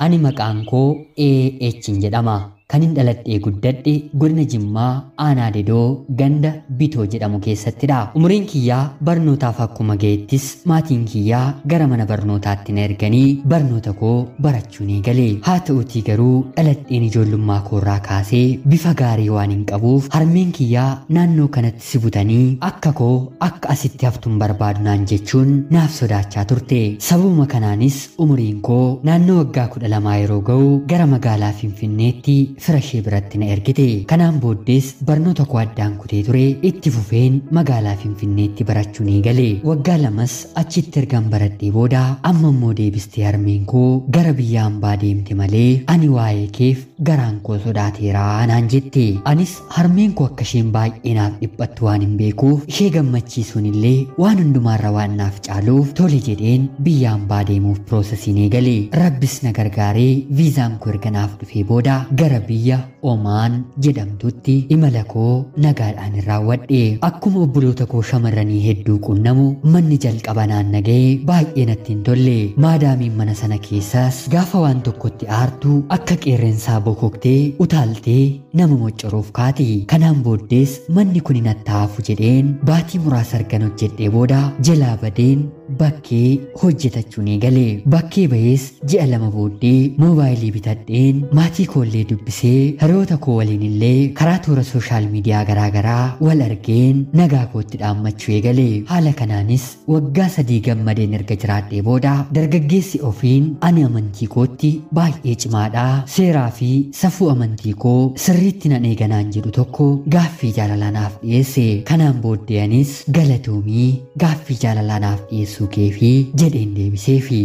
Ani maqaan koo AH'n jedhama. Kanin dhaladhee guddadhe godina Jimmaa aanaa dedoo ganda bitoo jedhamu keessattidha. Umuriin kiyyaa barnootaaf akkuma ga'ettis maatiin kiyyaa gara mana barnootaatti na erganii barnoota koo barachuu ni gale. Haa ta'utii garuu dhaladheen ijoollummaa koorraa kaasee bifa gaarii waan hin qabuuf harmeen kiyyaa naannoo kanatti si butanii akka koo akka asitti haftuun barbaadu naan jechuun naaf sodaachaa turte. Sababuma kanaanis umuriin koo naannoo waggaa kudha lamaa yeroo ga'u gara magaalaa Finfinneetti fira ishee biratti na ergite. Kanaan booddees barnoota koo addaan kutee ture itti fufeen magaalaa Finfinneetti barachuu ni gale. Waggaa lamas achitti ergan baradhee booda amma immoo deebistee harmeen koo gara biyya hambaa deemte malee ani waa'ee keef garaan koo sodaateeraa naan jette. Anis harmeen koo akka isheen baay'ee naaf dhiphattu waan hin beekuuf ishee gammachiisuun illee waan hundumaarra waan naaf caaluuf tole jedheen biyya hambaa deemuuf piroosesii ni gale. Rabbis na gargaaree viizaan koo erga naaf dhufee booda gara biyya Omaan jedhamtutti imala koo nagaadhaan raawwadhe. Akkuma obboloota koo shamarranii hedduu qunnamu manni jalqaba naan naga'ee baay'ee natti hin tolle. Maadaamiin mana sana keessaas gaafa waan tokkotti aartu akka qeerrensaa bokoktee utaaltee nama moccoruuf kaati. Kanaan booddees manni kun hin attaafu jedheen baatii muraasa argan hojjedhee booda jalaa badeen bakkee hojjetachuu ni gale. Bakkee bahees ji'a lama booddee moobaayilii bitadheen maatii koollee dubbisee hiriyoota koo waliin illee karaa toora sooshaal miidiyaa garaagaraa wal argeen nagaa kootti dhaammachuu eegale. Haala kanaanis waggaa sadii gammadeen erga jiraadhee booda dargaggeessi ofiin ani amantii kootti baay'ee cimaadha. Seeraa fi safuu amantii koo sirriitti nan eeganaan jedhu tokko gaaffii jaalalaa naaf dhiyeesse. Kanaan booddee anis galatoomii gaaffii jaalalaa naaf dhiyeessuu keefi jedheen deebiseefi.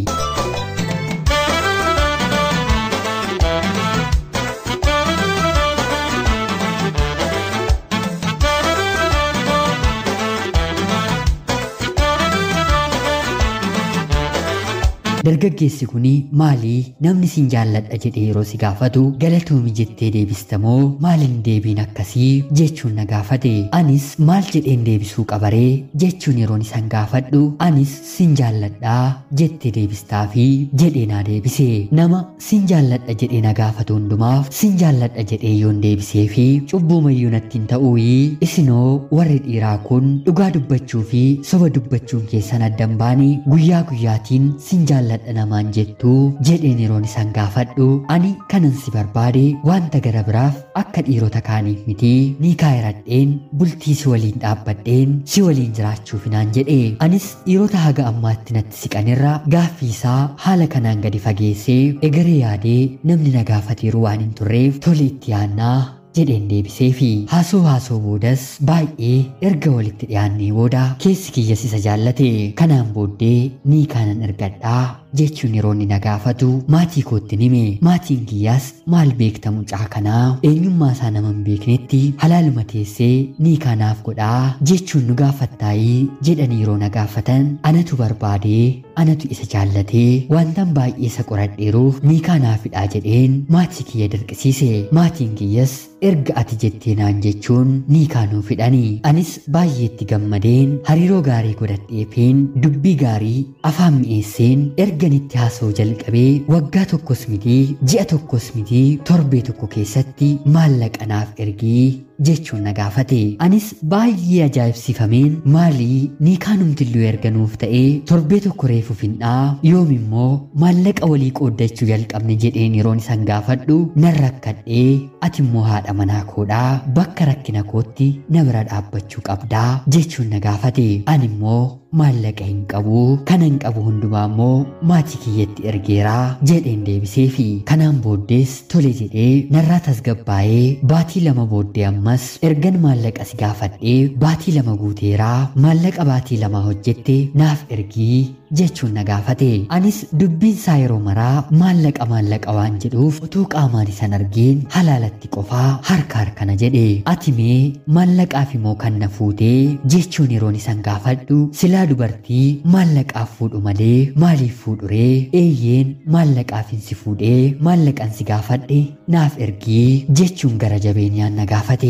Dargaggeessi kun maalii namni sin jaalladha jedhee yeroo si gaafatu galatoomi jettee deebistamoo maaliin deebiin akkasii jechuun na gaafate. Anis maal jedheen deebisuu qabaree jechuun yeroon isan gaafadhu anis sin jaalladhaa jettee deebistaa fi jedhee naa deebise. Nama sin jaalladha jedhee na gaafatu hundumaaf sin jaalladha jedhee yoon deebisee fi cubbuu mayyuu natti hin ta'uuyii isinoo warri dhiiraa kun dhugaa dubbachuu fi soba dubbachuun keessan addan baanii guyyaa guyyaatiin sin jaalladha jaalladha namaan jettuu jedheen yeroon isan gaafadhu ani kanan si barbaade wanta gara biraaf akka dhiirota kaaniif miti ni kaayiradheen bultii si waliin dhaabbadheen si waliin jiraachuuf naan jedhe anis dhiirota haga ammaatti natti siqanirra gaaffii isaa haala kanaan gadi fageessee egeree yaadee namni na gaafateeru waan hin turreef tole itti yaannaa jedheen deebisee fi haasoo haasoo boodas baay'ee erga walitti dhiyaannee booda keessi kiyyas isa jaallate kanaan booddee ni kaanan ergadhaa jechuun yeroo inni na gaafatu maatii kootti hime maatiin kiyyaas maal beekta mucaa kanaa eenyummaa isaa nama hin beeknetti halaaluma teessee ni kaanaaf godhaa jechuun nu gaafattaayii jedhanii yeroo na gaafatan anatu barbaadee anatu isa jaallatee wantan baay'ee isa qoradheeruuf ni kaanaafidhaa jedheen maatii kiyya dirqisiise maatiin kiyyas erga ati jettee naan jechuun ni kaanuu fidhanii anis baay'eetti gammadeen hariiroo gaarii godhadheefeen dubbii gaarii afaan mi'eesseen erganitti haasa'uu jalqabee waggaa tokkos mitii ji'a tokkos mitii torbee tokko keessatti maallaqa naaf ergii jechuun na gaafate anis baay'ee ajaa'ibsifameen maalii ni kaanumtilluu erganuuf ta'ee torbee tokko reefu finnaa yoom immoo maallaqa walii qooddachuu jalqabne jedheen yeroon isan gaafadhu nan rakkadhee ati immoo haadha manaa koodhaa bakka rakkina kootti na bira dhaabbachuu qabdaa jechuun na gaafate ani immoo maallaqa hin qabu kanan qabu hundumaa immoo maatii kiyyatti ergeeraa jedheen deebisee fi kanaan booddees tole jedhee narraa tasgabbaa'ee baatii lama booddee ammas ergan maallaqa si gaafadhee baatii lama guuteeraa maallaqa baatii lama hojjette naaf ergii jechuun na gaafate anis dubbiin isaa yeroo maraa maallaqa maallaqa waan jedhuuf utuu qaamaan isan argeen halaalatti qofaa harka harkana jedhe ati mee maallaqaaf immoo kan na fuutee jechuun yeroon isan gaafadhu silaa dubartii maallaqaaf fuudhu malee maaliif fuudhuree eeyyeen maallaqaaf hin si fuudhee maallaqan si gaafadhe naaf ergii jechuun gara jabeenyaan na gaafate.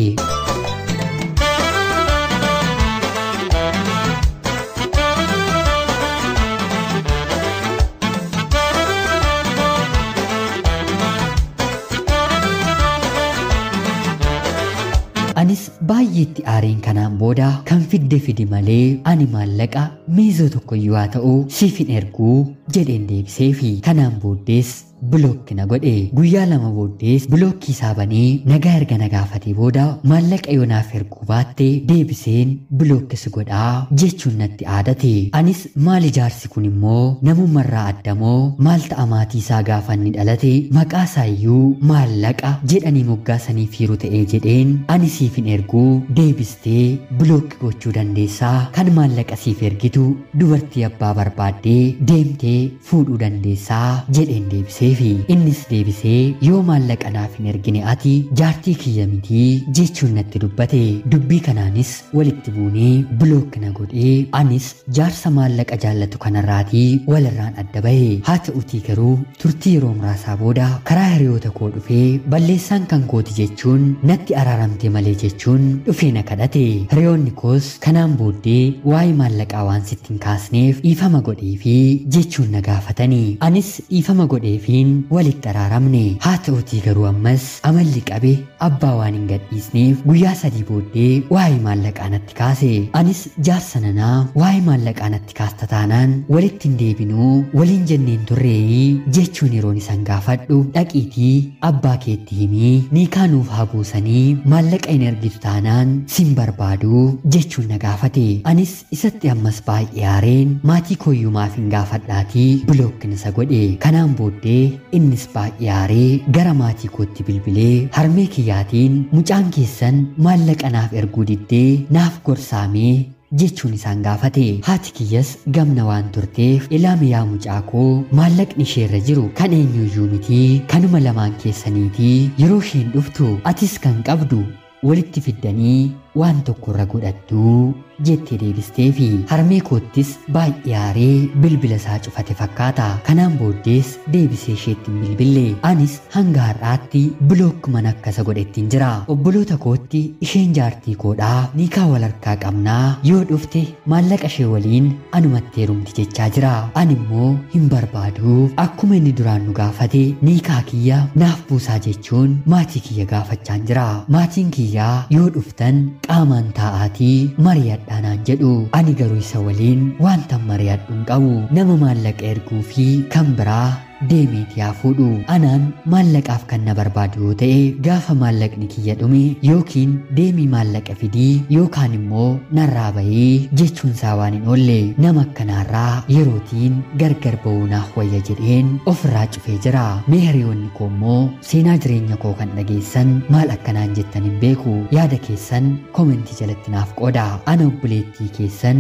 baay'eetti aariin kanaan booda kan fidde fidi malee ani maallaqa miizoo tokkoyyuu haa ta'u siif hin erguu jedheen deebiseefi kanaan booddees bilookki na godhe guyyaa lama booddees bilookkii isaa banee nagaa erga na gaafatee booda maallaqa yoo naaf erguu baatte deebiseen bilookkisi godhaa jechuun natti aadate anis maal ijaarsi kun immoo namummarraa addamoo maal ta'a maatii isaa gaafa inni dhalate maqaa isaayyuu maallaqa jedhanii moggaasanii fiiru ta'ee jedheen ani siif hin erguu deebistee bilookki gochuu dandeessaa kan maallaqa siif ergitu dubartii abbaa barbaaddee deemtee fuudhuu dandeessaa jedheen deebisee fi innis deebisee yoo maallaqa naaf hin ergine ati jaartii kiyya mitii jechuun natti dubbate dubbii kanaanis walitti buunee bilookki na godhee anis jaarsa maallaqa jaallatu kanarraatii walirraan adda bahe haa ta'utii garuu turtii yeroo muraasaa booda karaa hiriyoota koo dhufee balleessaan kan kooti jechuun natti araaramte malee jechuun dhufee na kadhate hiriyoonni koos kanaan booddee waa'ee maallaqaa waan sitti hin kaasneef dhiifama godhee fi jechuun na gaafatanii anis dhiifama godhee fi walitti araaramne haa ta'utii garuu ammas amalli qabe abbaa waan hin gadhiisneef guyyaa sadii booddee waa'ee maallaqaa natti kaase anis jaarsa nanaa waa'ee maallaqaa natti kaasta taanaan walitti hin deebinuu waliin jenneen turreeyi jechuun yeroon isan gaafadhu dhaqiitii abbaa keetti himii niikaanuuf haa buusanii maallaqa hin ergitu taanaan sin barbaadu jechuun na gaafate anis isatti ammas baay'ee aareen maatii kooyyumaaf hin gaafadhaatii bilookkin isa godhe kanaan booddee innis baay'ee aaree gara maatii kootti bilbilee harmee kiyyaatiin mucaan keessan maallaqa naaf erguu diddee naaf gorsaamee jechuun isaan gaafate haati kiyyas gamna waan turteef ilaame yaa mucaa koo maallaqni isheerra jiru kan eenyuyyuu mitii kanuma lamaan keessaniitii yeroo isheen dhuftu atis kan qabdu walitti fiddanii waan tokkorra godhattuu jettee deebistee fi harmee koottis baay'ee aaree bilbila isaa cufate fakkaata kanaan booddees deebisee isheetti hin bilbille anis hanga har'aatti bilookkuman akkasa godhettiin jira obboloota kootti isheen jaartii koodhaa niikaa wal harkaa qabnaa yoo dhufte maallaqa ishee waliin anumatti heerumti jechaa jira ani immoo hin barbaaduuf akkuma inni duraan nu gaafate niikaa kiyya naaf buusaa jechuun maatii kiyya gaafachaan jira maatiin kiyyaa yoo dhuftan qaamaan taa'aatii mari'adhaa naan jedhu ani garuu isa waliin wanta mari'adhu hin qabu nama maallaqa erguu fi kan biraa deemeeti haa fuudhu anaan maallaqaaf kan na barbaadu yoo ta'e gaafa maallaqni kiyya dhume yookiin deemii maallaqa fidii yookaan immoo narraa bahee jechuun isaa waan hin oolle nama akkanaarraa yerootiin gargar ba'uu naaf wayya jedheen ofirraa cufee jira mee hiriyoonni koo immoo seenaa jireenya koo kan dhageessan maal akkanaan jettan hin beeku yaada keessan komentii jalatti naaf qooda ana obboleettii keessan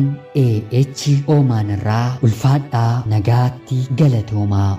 AH oomaan irraa ulfaadhaa nagaatti galatoomaa.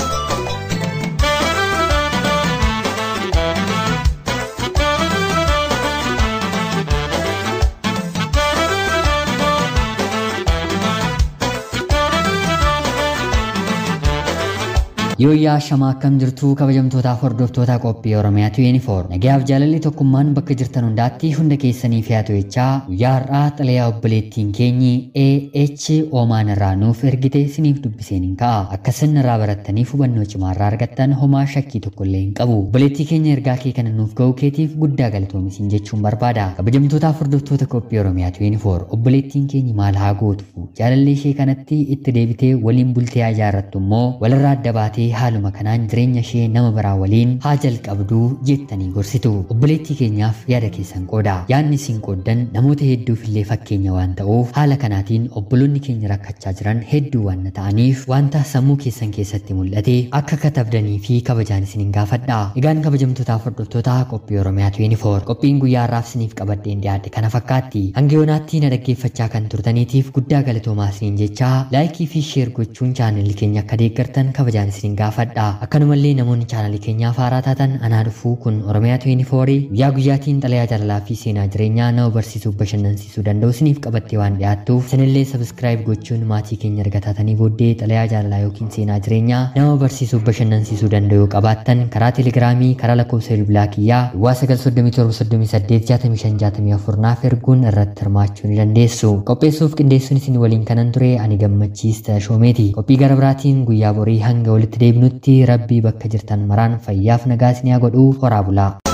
Yooyyaa shamaa akkam jirtuu kabajamtootaaf hordoftoota qophii Oromiyaatu yuunifoor nagayaaf jaalalli tokkummaan bakka jirtan hundaatti hunda keessanii fi'atu jechaa guyyaa har'aa xalayaa obboleettiin keenyi AH oomaan irraa nuuf ergite siniif dubbiseen hin ka'a akka isin irraa barattaniif hubannoo cimaa irraa argattan homaa shakkii tokko illee hin qabu obboleettii keenya ergaa kee kana nuuf ga'uu keetiif guddaa galatoomisin jechuun barbaada kabajamtootaaf hordoftoota qophii Oromiyaatu yuunifoor obboleettiin keenyi maal haa gootu jaalalli ishee kanatti itti deebitee waliin bultee haa ijaarrattu immoo walirraa adda baatee haaluma kanaan jireenya ishee nama biraa waliin haa jalqabduu jettanii gorsitu obboleettii keenyaaf yaada keessan qooda yaadni isin qooddan namoota hedduuf illee fakkeenya waan ta'uuf haala kanaatiin obboloonni keenya rakkachaa jiran hedduu waan ta'aniif wanta sammuu keessan keessatti mul'ate akka katabdanii fi kabajaan isin hin gaafadha egaan kabajamtootaaf hordoftoota qophii oromiyaatu yuunifoor qophiin guyyaa har'aaf isiniif qabadheen dhiyaadhe kana fakkaatti hanga yoonaatti na dhaggeeffachaa kan turtaniitiif guddaa galatoomaa isiniin jechaa laayikii fi sheer gochuun chaanalli keenya akka deeggartan kabajaan isin gaafadha akkanumallee namoonni chaanalii keenyaaf haaraa taatan anaa dhufuu kun oromiyaatu yuunifoorii guyyaa guyyaatiin xalayaa jaalalaa fi seenaa jireenyaa nama barsiisuuf bashannansiisuu danda'u isiniif qabattee waan dhiyaattuuf isinillee sabskraayib gochuun maatii keenya erga taatanii booddee xalayaa jaalalaa yookiin seenaa jireenyaa nama barsiisuuf bashannansiisuu danda'u qabaattan karaa teelegiraamii karaa lakkoofsa bilbilaa kiyyaa duwwaa 937 naaf erguun irratti hirmaachuu ni dandeessu qopheessuuf qindeessuun isin waliin kanan ture ani gammachiis shoomeeti qophii gara biraatiin guyyaa borii hanga walitti deebinutti rabbii bakka jirtan maraan fayyaaf nagaa isin haa godhu horaa bulaa